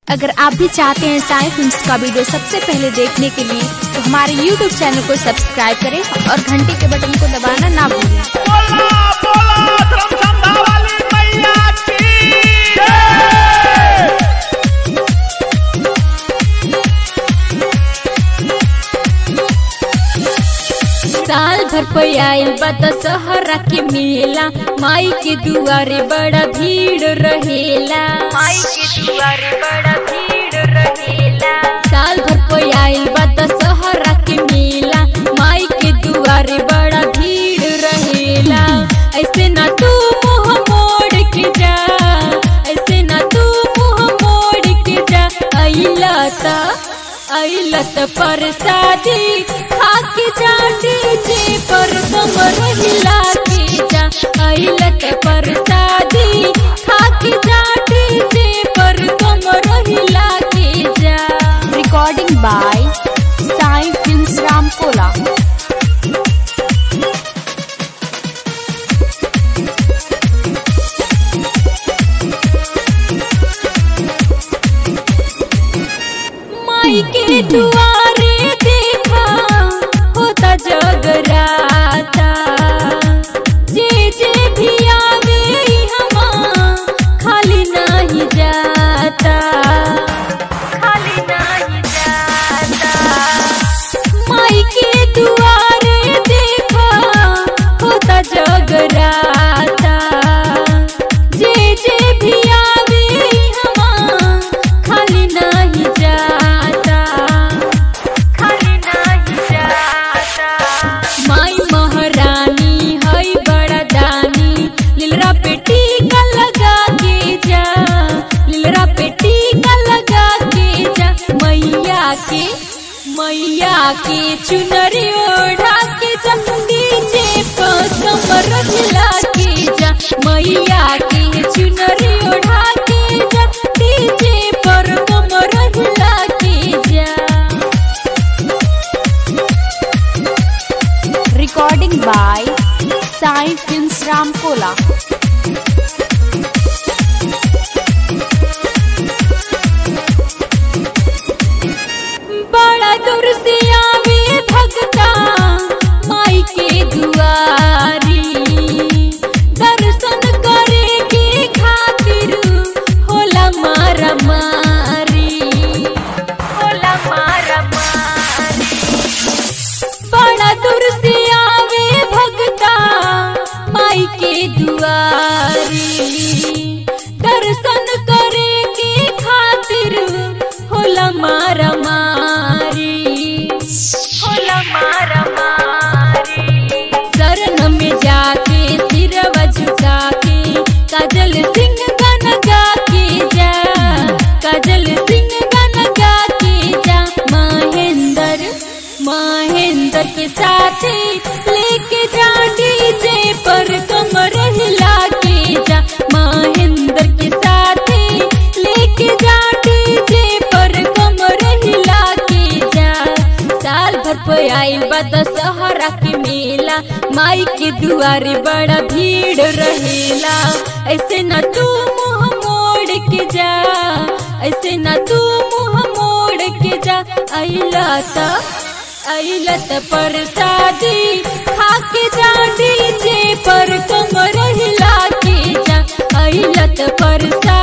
अगर आप भी चाहते हैं साई फिल्म्स का वीडियो सबसे पहले देखने के लिए तो हमारे YouTube चैनल को सब्सक्राइब करें और घंटी के बटन को दबाना ना भूलें बोला बोला धर्मसंभा वाली मैया की जय साल भर पे आयल बा दशहरा के मेला माई के दुआरे बड़ा भीड़ रहेला माई के दुआरे बड़ा भीड़ रहेला साल भर पे आयल बा दशहरा के मेला माई के दुआरे बड़ा भीड़ रहेला ऐसे ना तू मुंह मोड़ के जा ऐसे ना तू मुंह मोड़ के जा अइला ता अइला त परसादी खा के जा डीजे पर कमर हिला के जा अइला त परसादी खा के जा डीजे पर कमर हिला के जा recording by Sai films Ramkola माई के दुआरे देखा होता जगराता जे जे भी आवे हमा खाली नहीं जाता खाली नहीं जाता माई के दुआरे देखा होता जगराता जे जे भी आवे हमा खाली नहीं जाता खाली नहीं जाता माई महारानी हई बड़ा दानी लिलरा पे टीका लगा के जा लिलरा पे टीका लगा के जा मैया के मैया के चुनरी ओढ़ा के जा डीजे पर कमर हिला के जा मैया के चुनरी ओढ़ा के जा डीजे पर कमर हिला के जा recording by Sai films Ramkola बड़ा दूर से आवे भगता माई के दुआरी दर्शन करे के खातिर होला मारा मारी होला मारा मारी बड़ा दूर से आवे भगता माई के दुआरी दर्शन करे के खातिर होला मारा मारी होला मारा मारी शरण में जाके सिरवा झुका के काजल सिंह गाना गा के जा काजल सिंह गाना गा के जा महेंद्र महेंद्र के साथ लेके जा डीजे पर कमर हिला के जा महेंद्र के साथ लेके जा डीजे पर कमर हिला के जा साल भर पे आइल बा दशहरा के मेला माई के दुआरे बड़ा भीड़ रहेला ऐसे ना तू मुंह मोड़ के जा ऐसे ना तू मुंह मोड़ के जा अइला ता अइला त परसादी खा के जा डीजे पर कमर हिला के जा अइला त परसादी